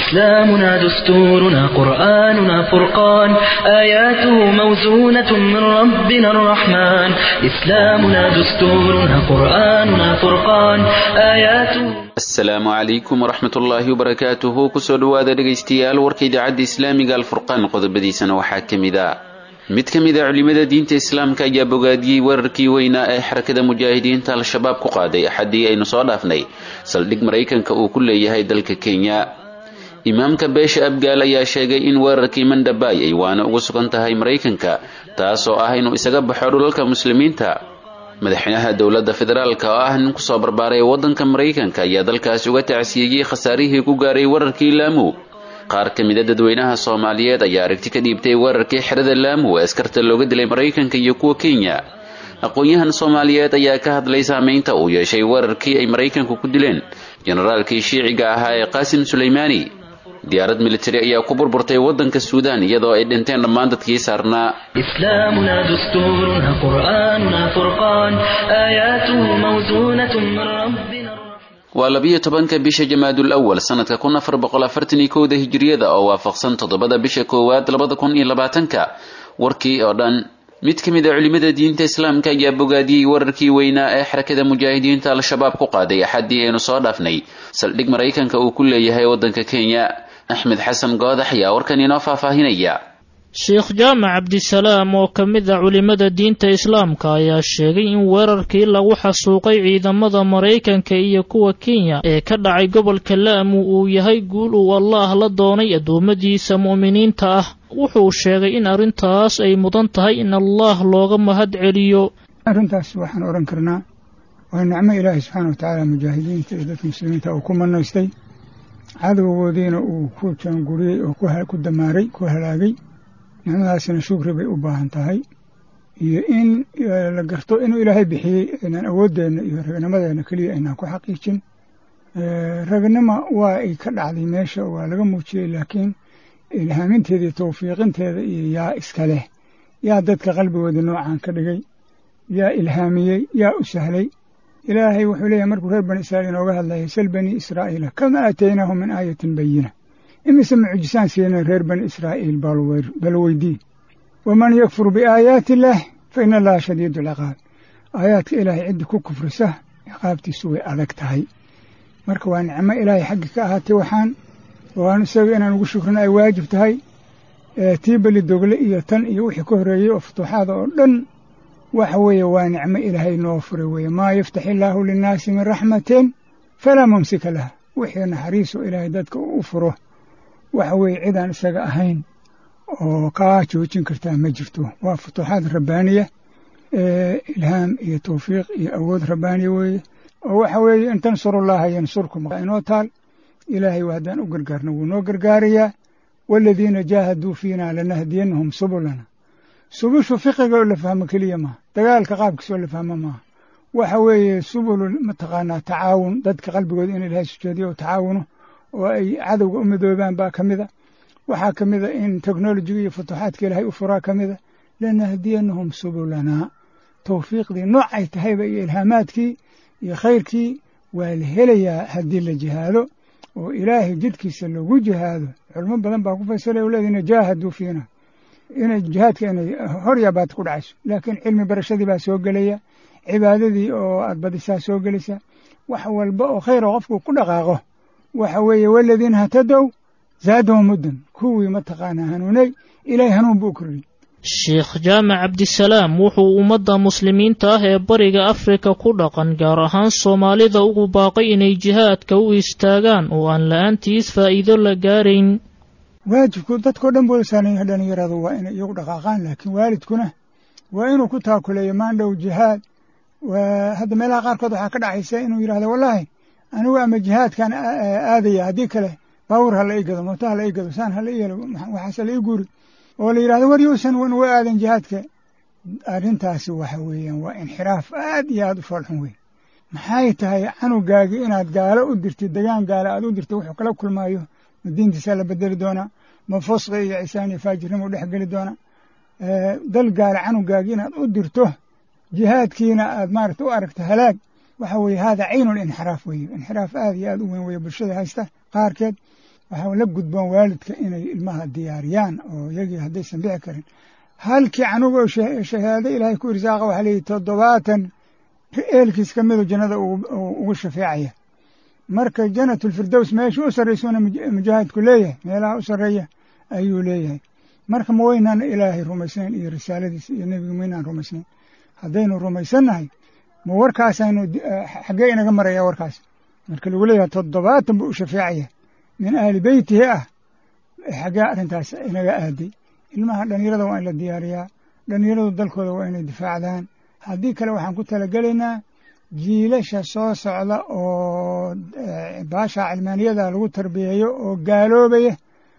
إسلامنا دستورنا قرآننا فرقان آياته موزونة من ربنا الرحمن إسلامنا دستورنا قرآننا فرقان آياته asalaamu calaykum waraxmat ullaahi wabarakaatuhu kusoo dhowaada dhegaystayaal warka idaacadda islaamiga alfurqaan qodobadiisana waxaa ka mid a mid ka mid a culimada diinta islaamka ayaa bogaadiyey weerarkii weynaa ee xarakada mujaahidiinta al-shabaab ku qaaday axaddii aynu soo dhaafnay saldhig maraykanka uu ku leeyahay dalka kenya imaamka beesha abgaal ayaa sheegay in weerarkii mandhabay ay waana ugu sugan tahay maraykanka taasoo ah inuu isaga baxo dhulalka muslimiinta madaxweynaha dowladda federaalka oo ah nin kusoo barbaaray waddanka maraykanka ayaa dalkaasi uga tacsiyeeyey khasaarihii ku gaaray weerarkii laamu qaar ka mid a dadweynaha soomaaliyeed ayaa aragti ka dhiibtay weerarkii xerada laamu ee askarta looga dilay maraykanka iyo kuwa kenya aqoon-yahan soomaaliyeed ayaa ka hadlay saameynta uu yeeshay weerarkii ay maraykanku ku dileen generaalkii shiiciga ahaa ee qaasim suleymaani diyaarad militari ayaa ku burburtay waddanka suudaan iyadoo ay dhinteen dhammaan dadkii saarnaa إسلامنا دستورنا قرآننا فرقان آياته موزونة من ربنا waa labiyo tobanka bisha jamaadul awal sanadka kun afar boqol afartan iyo kowda hijiriyada oo waafaqsan toddobada bisha koowaad labada kun iyo labaatanka warkii oo dhan mid ka mid a culimada diinta islaamka ayaa bogaadiyey weerarkii weynaa ee xarakada mujaahidiinta al-shabaab ku qaaday axaddii aynu soo dhaafnay saldhig maraykanka uu ku leeyahay waddanka kenya axmed xasan goodax ayaa warkan inoo faahfaahinaya sheekh jaamac cabdisalaam oo ka mid a culimmada diinta islaamka ayaa sheegay in weerarkii lagu xasuuqay ciidamada maraykanka iyo kuwa kenya ee ka dhacay gobolka laamu uu yahay guul uu allaah la doonay addoommadiisa mu'miniinta ah wuxuu sheegay in arrintaas ay mudan tahay in allaah looga mahad celiyo arrintaas waxaan odhan karnaa waa nicmo ilaahay subxaana watacaala mujaahidiinta iyo dadka muslimiinta uu ku manaystay cadowgoodiina uu ku jaanguriyey oo ku damaaray ku halaagay nicmadaasina shukri bay u baahan tahay iyo in la garto inuu ilaahay bixiyey inaan awooddeenna iyo ragnimadeenna keliya aynaan ku xaqiijin ragnima waa ay ka dhacday meesha waa laga muujiyey laakiin ilhaaminteeda iyo tawfiiqinteeda iyo yaa iska leh yaa dadka qalbigooda noocan ka dhigay yaa ilhaamiyey yaa u sahlay ilaahay wuxuu leeyahay markuu reer bani israa'iil inooga hadlayay sal bani israa'iila kama aataynaahum min aayatin bayina imise mucjisaan siinay reer bani israa'iil bal weydii waman yakfur biaayaati illaah fa ina allaha shadiidu alciqaab aayaadka ilaahay ciddi ku kufrisa ciqaabtiisu way adag tahay marka waa nicmo ilaahay xaggi ka ahaatay waxaan waan isaga inaan ugu shukrina ay waajib tahay tii beli dogle iyo tan iyo wixii ka horreeyey oo futuuxaada oo dhan waxa weeye waa nicmo ilaahay noo furay weeye maa yaftax illaahu linnaasi min raxmatin falaa mumsika laha wixii naxariiso ilaahay dadka u furo waxa weeye cidaan isaga ahayn oo kaa joojin kartaa ma jirto waa futuuxaad rabbaaniya ilhaam iyo tawfiiq iyo awood rabbaaniya weeye oo waxa weeye in tansurullaaha yansurkum inoo taal ilaahay haddaan u gargaarno wuu noo gargaarayaa waaladiina jaahaduu fiina lanahdiyannahum subulana subushu fiqiga oo la fahmo keliya maaha dagaalka qaabkiisa oo la fahmo maaha waxa weeye subulu mataqaanaa tacaawun dadka qalbigooda in ilaahay sujeediyo oo tacaawuno oo ay cadowga u midoobaan baa ka mida waxaa ka mida in teknolojiga iyo futuuxaadka ilaahay u furaa ka mida lanahdiyannahum subulanaa tawfiiqdii noocay tahayba iyo ilhaamaadkii iyo khayrkii waa la helayaa haddii la jihaado oo ilaahay jidkiisa lagu jihaado culmo badan baa ku fasilay o leedina jaahaduu fiina inay jihaadka inay hor yaabaad ku dhacayso laakiin cilmi barashadii baa soo gelaya cibaadadii oo aad badisaa soo gelaysa wax walba oo khayra qofku ku dhaqaaqo waxa weeye waladiina hatadow zaadahum muddan kuwii mataqaanaa hanuunay ilaahay hanuun buu u kordhiyey sheekh jaamac cabdisalaam wuxuu ummadda muslimiinta ah ee bariga afrika ku dhaqan gaar ahaan soomaalida ugu baaqay inay jihaadka u istaagaan oo aan la-aantiis faa'iido la gaarayn waajibku dadkao dhan buu saaran dhalinyaradu waa inay iyagu dhaqaaqaan laakiin waalidkuna waa inuu ku taakuleeyo maandhow jihaad hadda meelaha qaarkood waxaa ka dhacaysa inuu yidhahdo wallaahi anigu ama jihaadkan aadaya haddii kale baawur ha la ii gado mooto ha la ii gado saan ha la ii helo waxaase la ii guuri oo la yidhahdo war yuusan uga aadan jihaadka arrintaasi waxa weeyaan waa inxiraaf aad iyo aad u foolxun weyn maxay tahay canugaagii inaad gaalo u dirtid degaan gaalo aad u dirtid wuxuu kala kulmaayo ma diintiisaa la bedeli doonaa ma fusqi iyo cisaan iyo faajirnimo u dhex geli doonaa dal gaalo canugaagii inaad u dirto jihaadkiina aad maarata u aragto halaag waxa weeye hada caynu linxiraaf weeye inxiraaf aad iyo aad u weyn weeye bulshada haysta qaarkeed waxaa la gudboon waalidka inay ilmaha diyaariyaan oo iyagii haddaysan dhici karin halkii canuga oo shahaado ilaahay ku irsaaqa waxaa leeyihi toddobaatan eelkiis ka midu jannada ugu shafeecaya marka janatulfirdows meesha u sarraysuna mujaahidku leeyahay meelaha u sarreeya ayuu leeyahay marka ma waynaan ilaahay rumaysnayn iyo risaaladiisa iyo nebiga maynaan rumaysnayn haddaynu rumaysannahay ma warkaasaynu xaggee inaga maraya warkaas marka lagu leeyahay toddobaatan buu u shafeecaya min ahli beytihi ah xaggee arrintaas inaga aaday ilmaha dhallinyarada waa in la diyaariyaa dhallinyaradu dalkooda waa inay difaacdaan haddii kale waxaan ku talagelaynaa jiilasha soo socda oo baasha cilmaaniyada lagu tarbiyeeyo oo gaaloobaya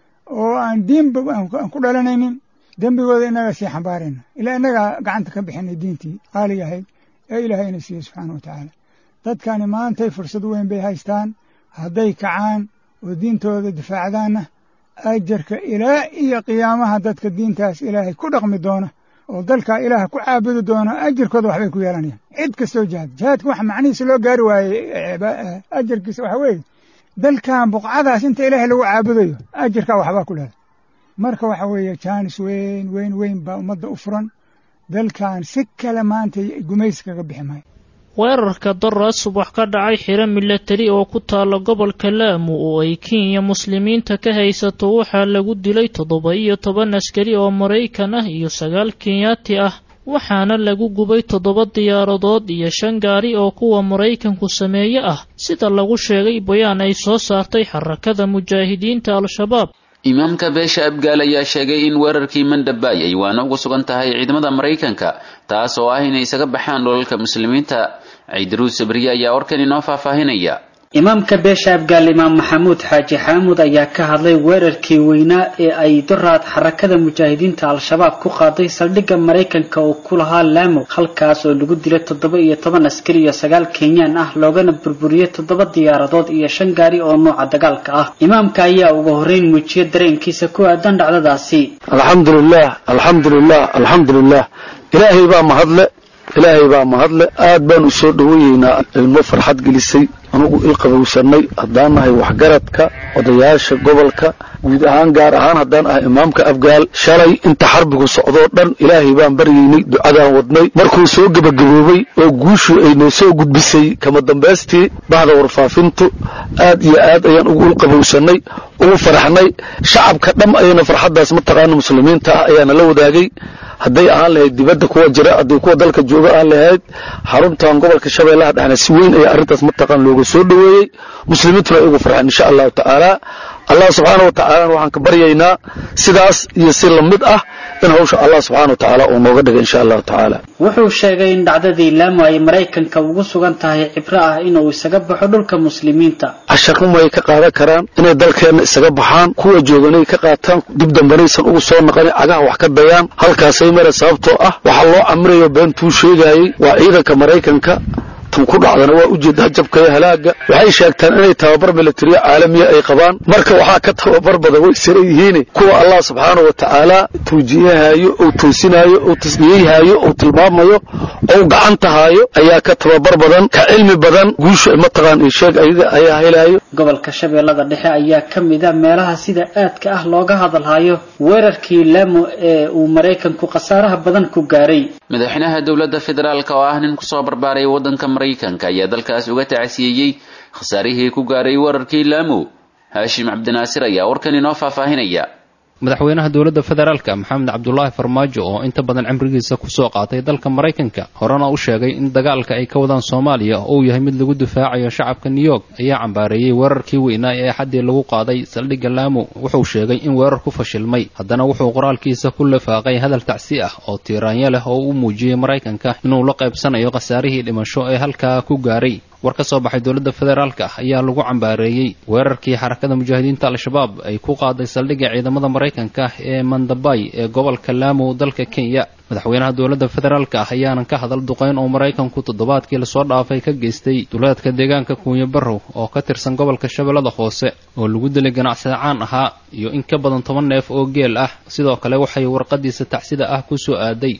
oo aan diinba aan ku dhalanaynin dembigooda inaga sii xambaarayna ilaa inagaa gacanta ka bixinay diintii qaaliga ahayd ee ilaahay ina siiye subxaana wa tacaala dadkani maantay fursad weyn bay haystaan hadday kacaan oo diintooda difaacdaanna ajarka ilaa iyo qiyaamaha dadka diintaas ilaahay ku dhaqmi doona oo dalkaa ilaah ku caabudi doona ajarkooda waxbay ku yeelanayaan cid kastoo jihaad jihaadka waxa macnihiisa loo gaari waayey ajarkiisa waxa weeye dalkan buqcadaas inta ilaahay lagu caabudayo ajarkaa waxbaa ku leeday marka waxa weeye jaanis weyn weyn weyn baa ummadda u furan dalkan si kale maanta gumaysi kaga bixi maayo weerarka dara subax ka dhacay xiro milatari oo ku taala gobolka laamu oo ay kenya muslimiinta ka haysato waxaa lagu dilay toddoba iyo toban askari oo maraykan ah iyo sagaal kenyaati ah waxaana lagu gubay toddoba diyaaradood iyo shan gaari oo kuwa maraykanku sameeye ah sida lagu sheegay bayaan ay soo saartay xarakada mujaahidiinta al-shabaab imaamka beesha abgaal ayaa sheegay in weerarkii mandhabay ay waana uga sugan tahay ciidamada maraykanka taas oo ah inay isaga baxaan dholalka muslimiinta ciidaruud sabriye ayaa warkan inoo faahfaahinaya imaamka beesha abgaal imaam maxamuud xaaji xaamuud ayaa ka hadlay weerarkii weynaa ee ay doraad xarakada mujaahidiinta al-shabaab ku qaaday saldhigga maraykanka oo ku lahaa laamo halkaas oo lagu dilay toddoba iyo toban askari iyo sagaal kenyaan ah loogana burburiyey toddoba diyaaradood iyo shan gaari oo nooca dagaalka ah imaamka ayaa ugu horreyn muujiyay dareenkiisa ku aadan dhacdadaasi alxamdulilah alxamdulilah alxamdulilah ilaahay baa mahadle ilaahay baa mahadle aad baan u soo dhowayeynaa ilmo farxad gelisay anugu ilqabowsanay haddaan nahay waxgaradka odayaasha gobolka guud ahaan gaar ahaan haddaan ahay imaamka afgaal shalay inta xarbigu socdoo dhan ilaahay baan baryaynay ducadaan wadnay markuu soo gebagaboobay oo guushu ay noo soo gudbisay kama dambaystii bahda warfaafintu aad iyo aad ayaan ugu ilqabowsanay ugu faraxnay shacabka dham ayana farxaddaas mataqaana muslimiinta ah ayaana la wadaagay hadday ahaan lahayd dibadda kuwa jira hadday kuwa dalka jooga aan lahayd xaruntan gobolka shabeellaha dhexna si weyn ayaa arrintaas mataqaan looga soo dhoweeyey muslimiintuna ay ugu farxeen insha allahu tacaala allah subxaana wa tacaalana waxaan ka baryaynaa sidaas iyo si lamid ah in hawsha allah subxana wa tacaala uu nooga dhiga insha allahu tacaala wuxuu sheegay in dhacdadii laamo ay maraykanka ugu sugan tahay cibro ah inuu isaga baxo dhulka muslimiinta casharnimay ka qaadan karaan inay dalkeenna isaga baxaan kuwa jooganay ka qaataan dib dambanaysan ugu soo naqanin cagaha wax ka dayaan halkaasay mare sababtoo ah waxaa loo camirayo beentuu sheegaayey waa ciidanka maraykanka tan ku dhacdana waa ujeeda hajabka iyo halaaga waxay sheegtaan inay tababar militariya caalamiya ay qabaan marka waxaa ka tababar badan way sara yihiin kuwa allah subxaana wa tacaala tawjiihahaayo ou toosinaayo ou tasniyeyhaayo ou tilmaamayo ou gacantahaayo ayaa ka tababar badan ka cilmi badan guusha mataqaan iyo sheeg ayaga ayaa helaayo gobolka shabeellada dhexe ayaa ka mid a meelaha sida aadka ah looga hadalhayo weerarkii laamo ee uu maraykanku khasaaraha badan ku gaaray madaxweynaha dowladda federaalk oo ah nin kusoo barbaaray waddanka maraykanka ayaa dalkaas uga tacsiyeeyey khasaarihii ku gaaray weerarkii laamo haashim cabdinaasir ayaa warkan inoo faahfaahinaya madaxweynaha dowladda federaalka maxamed cabdulaahi farmaajo oo inta badan cimrigiisa kusoo qaatay dalka maraykanka horena u sheegay in dagaalka ay ka wadaan soomaaliya uu yahay mid lagu difaacayo shacabka new york ayaa cambaareeyey weerarkii weynaa ee axaddii lagu qaaday saldhigga laamo wuxuu sheegay in weerar ku fashilmay haddana wuxuu qoraalkiisa ku lifaaqay hadal tacsi ah oo tiiraanyo leh oo u muujiyey maraykanka inuu la qaybsanayo khasaarihii dhimasho ee halkaa ku gaaray war ka soo baxay dowladda federaalka ayaa lagu cambaareeyey weerarkii xarakada mujaahidiinta al-shabaab ay ku qaaday saldhigga ciidamada maraykanka ee mandabay ee gobolka laamo dalka kenya madaxweynaha dowladda federaalka ah ayaanan ka hadal duqayn oo maraykanku toddobaadkii lasoo dhaafay ka geystay duleedka deegaanka kuunyo barrow oo ka tirsan gobolka shabeellada hoose oo lagu dilay ganacsade caan ahaa iyo in ka badan toban neef oo geel ah sidoo kale waxay warqadiisa tacsida ah ku soo aaday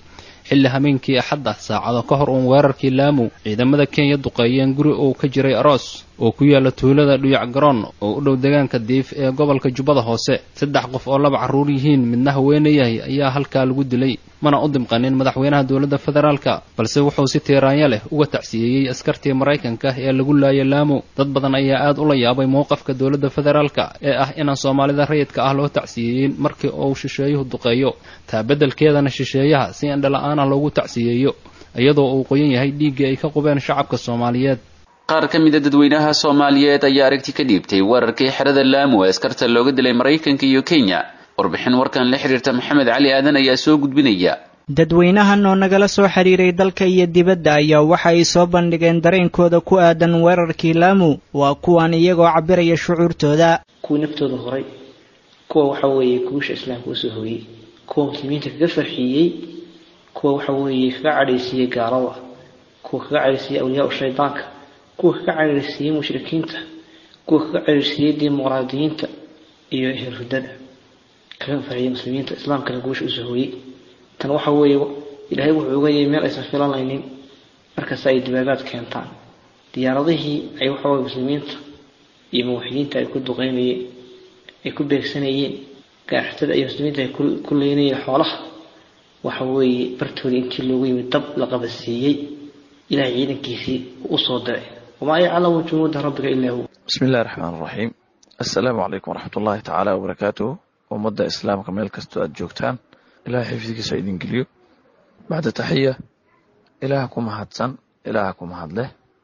xilli habeenkii axadda saacado ka hor uun weerarkii laamu ciidamada kenya duqeeyeen guri uu ka jiray aroos oo ku yaala tuulada dhuyac garoon oo u dhow deegaanka diif ee gobolka jubbada hoose saddex qof oo laba carruur yihiin midna haweene yahay ayaa halkaa lagu dilay mana u dimqanin madaxweynaha dowladda federaalka balse wuxuu si tiiraanya leh uga tacsiyeeyey askartii maraykanka ee lagu laayay laamu dad badan ayaa aad ula yaabay mowqafka dowladda federaalka ee ah inaan soomaalida rayidka ah loo tacsiyeeyin markii uu shisheeyuhu duqeeyo taa beddelkeedana shisheeyaha si indhala-aan ah loogu tacsiyeeyo iyadoo uu qoyan yahay dhiiggii ay ka qubeen shacabka soomaaliyeed qaar ka mid a dadweynaha soomaaliyeed ayaa aragti ka dhiibtay weerarkii xerada laamu ee askarta looga dilay maraykanka iyo kenya warbixin warkan la xiriirta maxamed cali aadan ayaa soo gudbinaya dadweynahan oo nagala soo xiriiray dalka iyo dibadda ayaa waxa ay soo bandhigeen dareenkooda ku aadan weerarkii laamu waa kuwan iyagoo cabiraya shucuurtooda kuwii naftooda horay kuwa waxa weeye guusha islaamka usoo hoyey kuwa muslimiinta kaga farxiyey kuwa waxa weeye kaga cadhaysiiyey gaalada kuwa kaga cadhaysiiyey awliyaa shaydaanka kuwa kaga cadhaysiiyey mushrikiinta kuwa kaga cadhaysiiyey dimuqraadiyiinta iyo ehelhudada kaga farxiyey muslimiinta islaamkana guusha usoo hoyey tan waxa weeye ilaahay wuxuu uga yay meel aysan filanaynin markaas ay dibaabaad keentaan diyaaradihii ay waxaweye muslimiinta iyo muwaxidiinta ay ku duqeynayeen ay ku beegsanayeen gaarxatada iyo muslimiinta ay ku leynayeen xoolaha waxa weeye bartooda intii loogu yimid dab la qabadsiiyey ilahay ciidankiisii usoo diray wamaa yaclamu junuuda rabbiga ilaa hu bismi illahi raxmaan raxiim assalaamu calaykum waraxmat ullaahi tacaala wabarakaatuhu ummadda islaamka meel kastoo aada joogtaan ilahay xifdigiisa idin geliyo bacda taxiya ilaaha ku mahadsan ilaaha ku mahadleh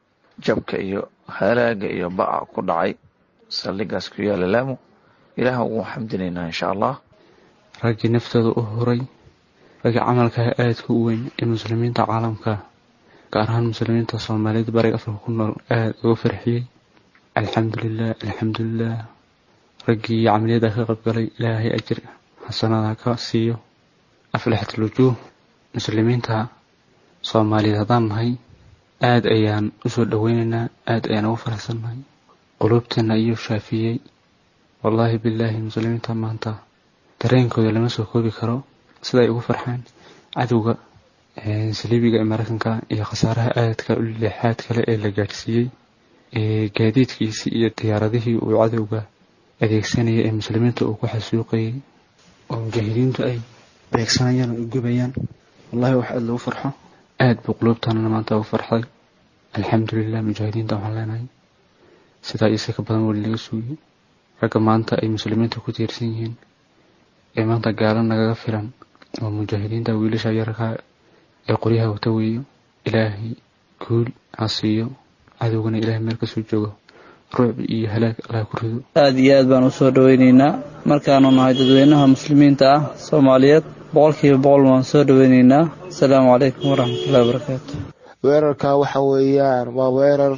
jabka iyo halaaga iyo ba'a ku dhacay saldhigaas ku yaala laamu ilaaha ugu xamdinaynaa insha allah raggii naftooda u horay raggii camalkaha aadka u weyn ee muslimiinta caalamka gaar ahaan muslimiinta soomaaliyeed bariga afrika ku nool aada uga farxiyey alxamdulilah alxamdulilah raggii camaliyada ka qaybgalay ilaahay ajir xasanada ka siiyo aflaxat lujuuh muslimiinta soomaaliyeed haddaan nahay aada ayaan usoo dhoweynaynaa aada ayaan ugu faraxsannahay quluubteena ayuu shaafiyey wallaahi bilaahi muslimiinta maanta dareenkooda lama soo koobi karo sida ay ugu farxaan cadowga saliibiga ee maraykanka iyo khasaaraha aadka leexaad kale ee la gaadhsiiyey gaadiidkiisii iyo diyaaradihii uu cadowga adeegsanayay ee muslimiinta uu ku xasuuqayay oo mujaahidiintu ay beegsanayaan oo gubayaan wallahi wax aada lagu farxo aada buu quluubtaanana maanta ugu farxday alxamdulilah mujaahidiinta waxaan leenahay sidaa iyo si ka badan weli laga suugiyey ragga maanta ay muslimiinta ku tiirsan yihiin ee maanta gaalo nagaga filan oo mujaahidiinta wiilasha yarkaa ee qoryaha wata weeyo ilaahay guul ha siiyo cadowgana ilaahay meel kasoo joogo ruuc iyo halaag allah ku rido aada iyo aad baan usoo dhoweyneynaa markaanu nahay dadweynaha muslimiinta ah soomaaliyeed boqolkiiba boqol waan soo dhoweyneynaa asalaamu calaykum waraxmatullahi wabarakaatu weerarka waxa weeyaan waa weerar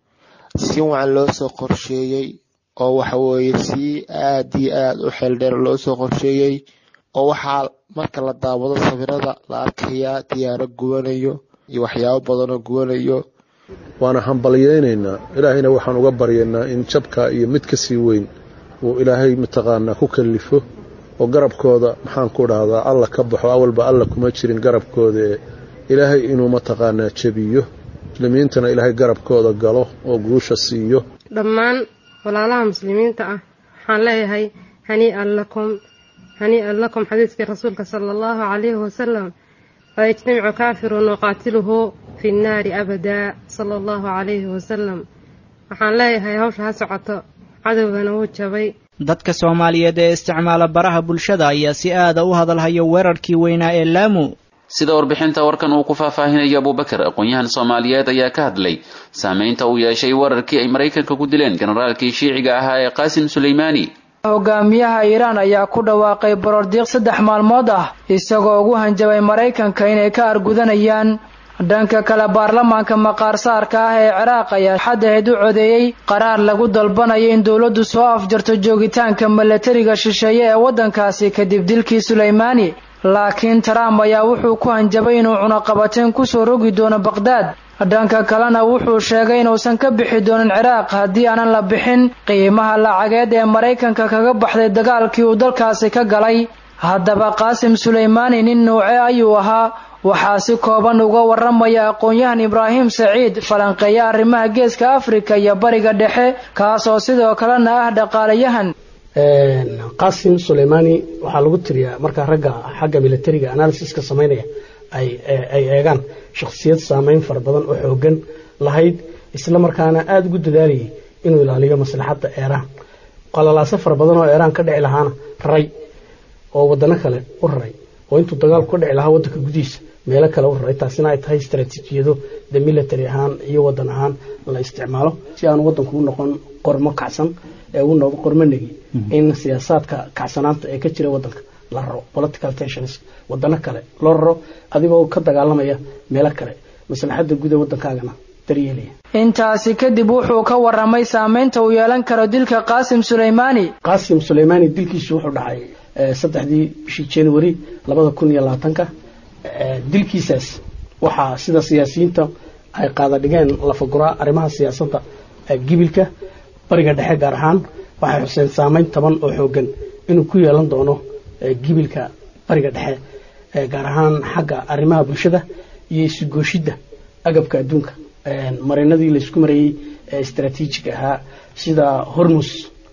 si wacan loo soo qorsheeyey oo waxa weeye si aad iyo aad u xeeldheer loo soo qorsheeyey oo waxaa marka la daawado sawirada la arkayaa diyaaro gubanayo iyo waxyaabo badanoo gubanayo waana hambalyaynaynaa ilaahayna waxaan uga baryaynaa in jabka iyo mid ka sii weyn uu ilaahay mataqaanaa ku kallifo oo garabkooda maxaan ku dhahdaa alla ka baxo awalba alla kuma jirin garabkooda ee ilaahay inuu mataqaanaa jebiyo muslimiintana ilaahay garabkooda galo oo guusha siiyo dhammaan walaalaha muslimiinta ah waxaan leeyahay hanii'an lakum hanii'an lakum xadiiskii rasuulka sala allahu calayhi wasalam laa yajtamicu kaafirun waqaatiluhu fi nnaari abadaa sala allahu calayhi wasalam waxaan leeyahay hawsha ha socoto cadowgana wuu jabay dadka soomaaliyeed ee isticmaala baraha bulshada ayaa si aada u hadalhaya weerarkii weynaa ee laamu sida warbixinta warkan uu ku faahfaahinaya abubakar aqoon-yahan soomaaliyeed ayaa ka hadlay saameynta uu yeeshay weerarkii ay maraykanka ku dileen generaalkii shiiciga ahaa ee qaasim suleymaani hogaamiyaha iiraan ayaa ku dhawaaqay borordiiq saddex maalmood ah isagoo ugu hanjabay maraykanka inay ka argudanayaan dhanka kale baarlamaanka maqaarsaarka ah ee ciraaq ayaa xadaheed u codeeyey qaraar lagu dalbanayo in dowladdu soo afjarto joogitaanka milatariga shisheeye ee waddankaasi kadib dilkii suleymaani laakiin trump ayaa wuxuu ku hanjabay inuu cunaqabateen kusoo rogi doono baqhdaad dhanka kalena wuxuu sheegay inuusan ka bixi doonin ciraaq haddii aanan la bixin qiimaha lacageed ee maraykanka kaga baxday dagaalkii uu dalkaasi ka galay haddaba qaasim suleymaani nin nuuce ayuu ahaa waxaa si kooban uga waramaya aqoon-yahan ibraahim saciid falanqeeya arrimaha geeska afrika iyo bariga dhexe kaas oo sidoo kalena ah dhaqaalayahan qasim suleymani waxaa lagu tiriyaa markaa ragga xagga militariga analysiska samaynaya ay eegaan shakhsiyad saameyn fara badan oo xoogan lahayd isla markaana aada ugu dadaalayay inuu ilaaliyo maslaxadda eeraan qalalaaso fara badan oo eeraan ka dhici lahaana raray oo wadano kale u raray oo intuu dagaalku ka dhici lahaa waddanka gudihiisa meelo kale u raray taasina ay tahay istaraatiijiyado de military ahaan iyo waddan ahaan la isticmaalo si aan waddanku u noqon qormo kacsan ee uu noqdo qormo negi in siyaasaadka kacsanaanta ee ka jira waddanka la raro political tensions wadano kale loo raro adigoo ka dagaalamaya meelo kale maslaxadda guud ee waddankaagana daryeelaya intaasi kadib wuxuu ka waramay saameynta uu yeelan karo dilka qaasim suleymaani qaasim suleymaani dilkiisu wuxuu dhacay saddexdii bishii january labada kun iyo labaatanka dilkiisaas waxaa sida siyaasiyiinta ay qaada dhigeen lafaguraa arrimaha siyaasadda gibilka bariga dhexe gaar ahaan waxay xuseen saameyn taban oo xoogan inuu ku yeelan doono gibilka bariga dhexe gaar ahaan xagga arrimaha bulshada iyo isugooshidda agabka adduunka marinadii laysku marayey ee istaraatiijiga ahaa sida hormus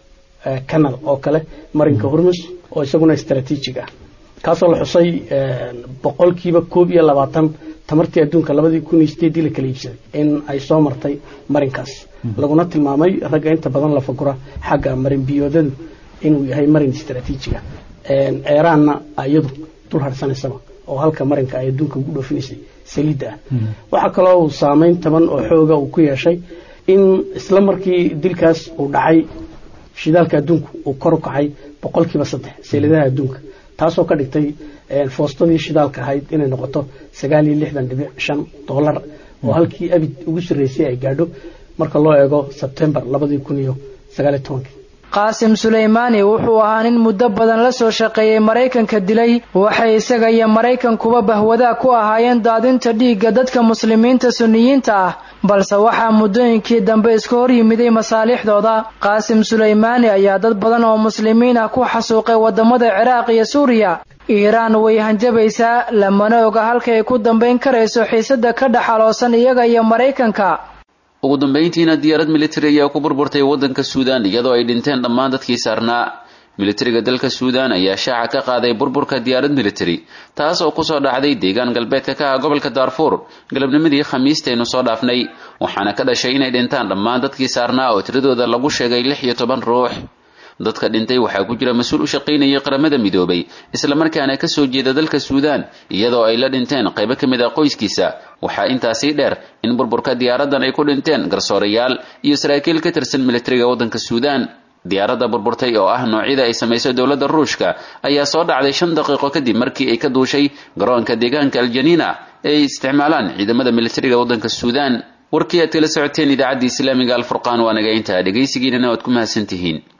canal oo kale marinka hormus oo isaguna istaraatiijig ah kaasoo la xusay boqolkiiba koob iyo labaatan tamartii adduunka labadii kun iyo sideedii la kala iibsaday in ay soo martay marinkaas laguna tilmaamay ragga inta badan la fagura xagga marin biyoodadu inuu yahay marin istaraatiijiga eeraanna iyadu dul harsanaysaba oo halka marinka ay adduunka ugu dhoofinaysay saliidda ah waxaa kaloo uu saameyn taban oo xooga uu ku yeeshay in isla markii dilkaas uu dhacay shidaalka adduunku uu kor u kacay boqolkiiba saddex seeladaha adduunka taasoo ka dhigtay foostadii shidaalka ahayd inay noqoto sagaal iyo lixdan dhibic shan dollar oo halkii abid ugu sarreysay ay gaadho marka loo eego sebtembar labadii kun iyo sagaaliyo tobankii qaasim suleymaani wuxuu ahaa nin muddo badan la soo shaqeeyey maraykanka dilay waxay isaga iyo maraykankuba bahwadaag ku ahaayeen daadinta dhiigga dadka muslimiinta sunniyiinta ah balse waxaa muddooyinkii dambe iska hor yimiday masaalixdooda qaasim suleymaani ayaa dad badan oo muslimiin ah ku xasuuqay waddamada ciraaq iyo suuriya iiraan way hanjabaysaa lamana oga halkay ku dambayn karayso xiisada ka dhaxaloosan iyaga iyo maraykanka ugu dambayntiina diyaarad militari ayaa ku burburtay waddanka suudaan iyadoo ay dhinteen dhammaan dadkii saarnaa militariga dalka suudaan ayaa shaaca ka qaaday burburka diyaarad militari taas oo kusoo dhacday deegaan galbeedka ka ah gobolka daarfuur galabnimadii khamiistaynu soo dhaafnay waxaana ka dhashay inay dhintaan dhammaan dadkii saarnaa oo tiradooda lagu sheegay lix iyo toban ruux dadka dhintay waxaa ku jira mas-uul u shaqaynayay qaramada midoobay islamarkaana ka soo jeeda dalka suudaan iyadoo ay la dhinteen qaybo ka mid ah qoyskiisa waxaa intaasii dheer in burburka diyaaradan ay ku dhinteen garsoorayaal iyo saraakiil ka tirsan militariga waddanka suudaan diyaaradda burburtay oo ah noocyada ay samayso dowladda ruushka ayaa soo dhacday shan daqiiqo kadib markii ay ka duushay garoonka deegaanka aljaniina ee ay isticmaalaan ciidamada militariga waddanka suudaan warkii aad kala socoteen idaacaddii islaamiga alfurqaan waa naga intaa dhegaysigiinana waad ku mahadsantihiin